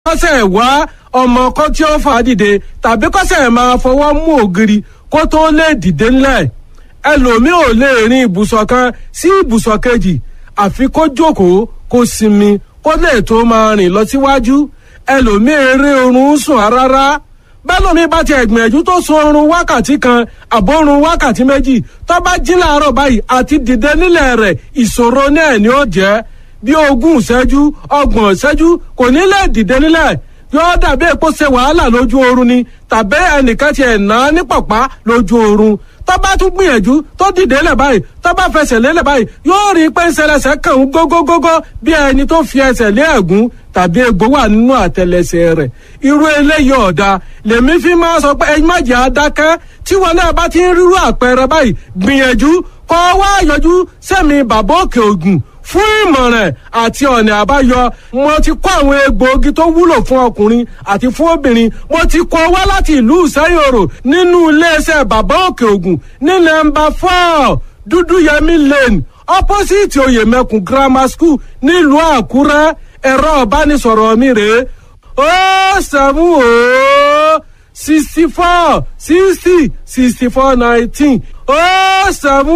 kọ́sẹ̀ wá ọmọ kan tí ó fà á dìde tàbí kọ́sẹ̀ máa fọwọ́ mú ògiri kó tó lè dìde ńlẹ̀ ẹlòmíì ò lè rin ibùsọ̀ kan sí ibùsọ̀ kejì àfi kó jókòó kó sinmi kó lè tó máa rìn lọ síwájú ẹlòmíì eré oorun sùn rárá bẹ́lómi bá ti ẹ̀gbìyànjú tó sun oorun wákàtí kan àbórun wákàtí méjì tó bá jí láàárọ̀ báyìí àti dìde nílẹ̀ rẹ̀ ìṣòro náà ni ó jẹ́ bí ogún ìṣẹ́jú ọgbọ̀n ìṣẹ́jú kò ní lè dìde nílẹ̀ yóò dàbí èpo ṣe wàhálà lójú oorun ni tàbí ẹnìkan ti ẹ̀ ná ní pọ̀pá lójú oorun tó bá tún gbìyànjú tó dìde lẹ̀ báyìí tó bá fẹsẹ̀ lélẹ̀ báyìí yóò rí i pé ńṣẹlẹsẹ̀ kàn ń gógógógó bí ẹni tó fi ẹsẹ̀ lé ẹ̀gún tàbí egbò wà nínú àtẹlẹsẹ̀ rẹ̀ irú eléyìí ọ̀dà lèmi fi máa sọ pé ẹyin má jẹ́ adákẹ́ tí wọn náà bá ti ń rírú àpẹẹrẹ báyìí gbìyànjú kọ́ wá yọjú sẹ́mi bàbá òkè ògùn fún ìmọ̀ràn àti ọ̀nà àbáyọ mo ti kó àwọn egbòogi tó wúlò fún ọkùnrin àti fún obìnrin mo ti kó wá láti ìlú ìsẹ́yòrò nínú iléeṣẹ́ bàbá òkè ògùn ní nọ́mbà four dúdúyẹmí lane opposite oyèmẹkùn grammar school nílùú àkúrẹ́ ẹ̀rọ ìbánisọ̀rọ̀ mi rèé ó sẹ́mu ó sixty four sixty sixty four nineteen ó sẹ́mu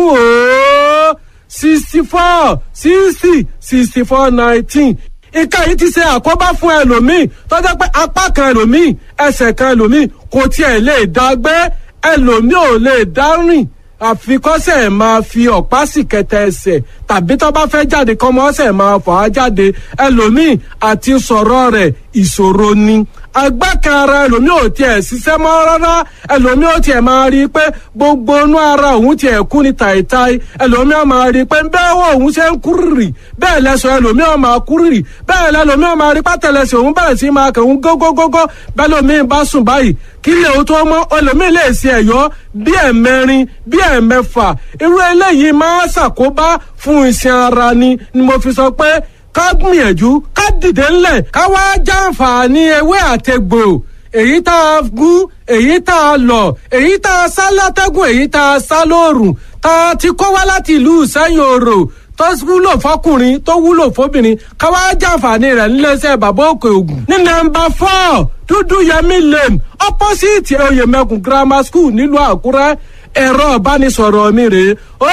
ó sixty four sixty sixty four nineteen ìka yìí ti ṣe àkóbá fún ẹlòmíì tó jẹ́ pé apá kan ẹlòmíì ẹsẹ̀ kan ẹlòmíì kò tiẹ̀ lè dá gbé ẹlòmíì ò lè dá rìn àfikọ́sẹ̀ máa fi ọ̀pá sì kẹtẹ ẹsẹ̀ tàbí tó bá fẹ́ jáde kọ́mọ ọ̀sẹ̀ máa fà á jáde ẹlòmíì àti sọ̀rọ̀ rẹ̀ ìṣòro ni agbákan ara ẹlòmíì ò tiẹ̀ ṣiṣẹ́ mọ́ rárá ẹlòmíì ò tiẹ̀ máa rí i pé gbogbo inú ara òun tiẹ̀ kú ni tàìtàì ẹlòmíì ò máa rí i pé bẹ́ẹ̀ wọ òun ṣe ń kúrìrì bẹ́ẹ̀ lẹ́sọ̀ ẹlòmíì ò máa kúrìrì bẹ́ẹ̀ lẹ́lòmíì ò máa rí pátẹ́lẹsẹ̀ òun bẹ̀rẹ̀ sí máa kẹ̀hún gógógógó bẹ́ẹ̀ lòmíì bá sùn báyìí kí lè o tó mọ́ ẹlòmíì lè ṣe ẹ̀yọ́ bí ẹ̀mẹrin bí ẹ̀mẹfà irú eléyìí máa ṣàkóbá fún iṣan ara ni ni mo fi sọ pé ká gbìyànjú ká dìde ńlẹ̀ ká wá jàǹfààní ewé àtegbò èyí tá a gún èyí tá a lọ èyí tá a sá látẹ́gùn èyí tá a sá lóòrùn tá a ti kó wá láti ìlú ìsẹ́yìn òrò tó wúlò fọkùnrin tó wúlò fóbìnrin ká wá jàǹfààní rẹ̀ níléeṣẹ́ bàbá òkè ògùn ní nọ́mbà four dúdú yẹmí lane opposite oyèmẹkùn grammar school nílùú àkúrẹ́ ẹ̀rọ ìbánisọ̀rọ̀ mi rèé ó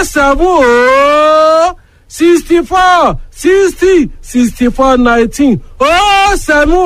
sẹ́fún ó sixty four sixty sixty four nineteen ó sẹ́mu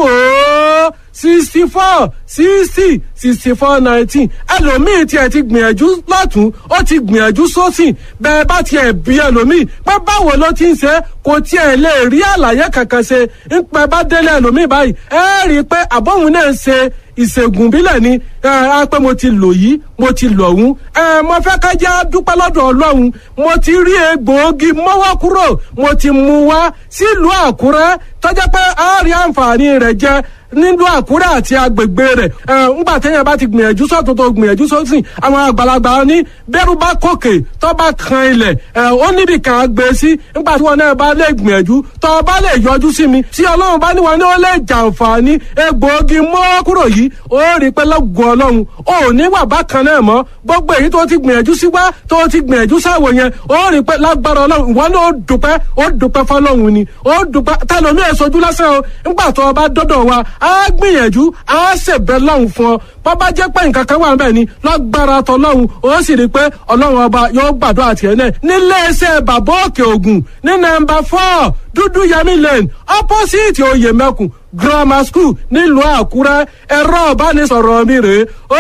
ó sixty four sixty sixty four nineteen ẹlòmíì tiẹ̀ ti gbìyànjú lọ́tún ó ti gbìyànjú sósìn bẹ́ẹ̀ bá tiẹ̀ bí ẹlòmíì pé báwo ló ti ń ṣe kò tiẹ̀ lè rí àlàyé kankan ṣe ń pẹ́ bá délé ẹlòmíì báyìí ẹ rí i pé àbọ̀hún náà ń ṣe ìṣègùn bílẹ̀ ni ẹ á pé mo ti lò yìí mo ti lò ọ̀hún ẹ mo fẹ́ ká jẹ́ dúpẹ́ lọ́dọ̀ ọlọ́run mo ti rí egbòogi mọ́wọ́ kúrò mo ti mú wá sílùú àkúrẹ́ tọ́jà pé a rí àǹfààní rẹ̀ jẹ nílùú àkúrẹ́ àti agbègbè rẹ̀ ẹ ńgbà téèyàn bá ti gbìyànjú sọ́tún tó gbìyànjú sósìn àwọn àgbàlagbà ní bẹ́rù bá kòkè tó bá kan ilẹ̀ ẹ ó níbi kan gbé sí ńgbà tí wọn náà bá lè gbìyànjú tó bá lè yọjú sí mi tí ọlọ́run bá níwọ̀n ní ó lè jàǹfààní egbòogi mọ́ kúrò yìí ó rí pé lọ́gùn ọlọ́run ó ní wà bákan náà mọ́ gbogbo èyí tó ti gbìyànjú sí wá tó ti gbìyànjú sáwò yẹn ó rí pé lágbára ọlọ́run ìwọ náà ó dùpẹ́ ó dùpẹ́ fọlọ́run ni ó dùpẹ́ tẹlomi ẹ̀ sojú lásán o ńgbà tó o bá dọ́dọ̀ wa á gbìyànjú á ṣèbẹ̀ lọ́hùn fún ọ bàbá jẹ́ pé nǹkan kan wà níbẹ̀ ni lágbára tọlọ́hun ó sì rí i pé ọlọ́run ọba yóò gbàdúrà tiẹ̀ náà níléeṣẹ́ bàbá òkè ògùn ní nọ́mbà four dúdú yẹmí lane opposite oyèmẹkùn grammar school nílùú àkúrẹ́ ẹ̀rọ ìbánisọ̀rọ̀ mi rèé ó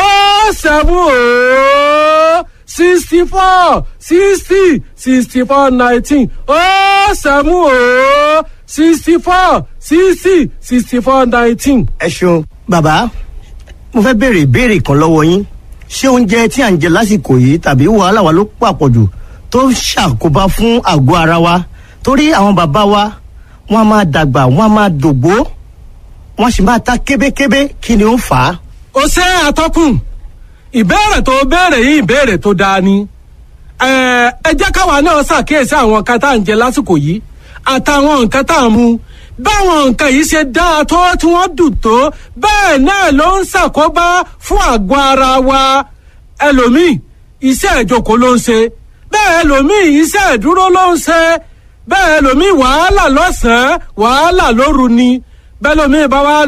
seven ó sixty four sixty sixty four nineteen ó seven ó sixty four sixty sixty four nineteen. ẹ ṣeun bàbá mo fẹ́ béèrè ìbéèrè kan lọ́wọ́ yín ṣé oúnjẹ tí à ń jẹ lásìkò yìí tàbí wàhálà wa ló pàpọ̀jù tó ń ṣàkóbá fún àgọ́ ara wa torí àwọn bàbá wa wọ́n á máa dàgbà wọ́n á máa dògbó wọ́n sì máa ta kébékébé kí ni ó ń fà á. ó ṣe àtọkùn ìbéèrè tó béèrè yìí ìbéèrè tó dáa ni ẹ ẹ jẹ́ káwa náà ṣàkíyèsí àwọn nǹkan tá à ń jẹ lásìkò yìí àtàwọn nǹkan tá à ń mu báwọn nǹkan yìí ṣe dáa tó tí wọ́n dùn tó bẹ́ẹ̀ náà ló ń ṣàkóbá fún àgọ́ ara wa ẹlòmíì iṣẹ́ ìjókòó ló ń ṣe bẹ́ẹ̀ ẹlòmíì iṣẹ́ ìdúró ló ń ṣe bẹ́ẹ̀ ẹlòmíì wàhálà lọ́sàn-án wàhálà lóru ni bẹ́ẹ̀ lómi bá wá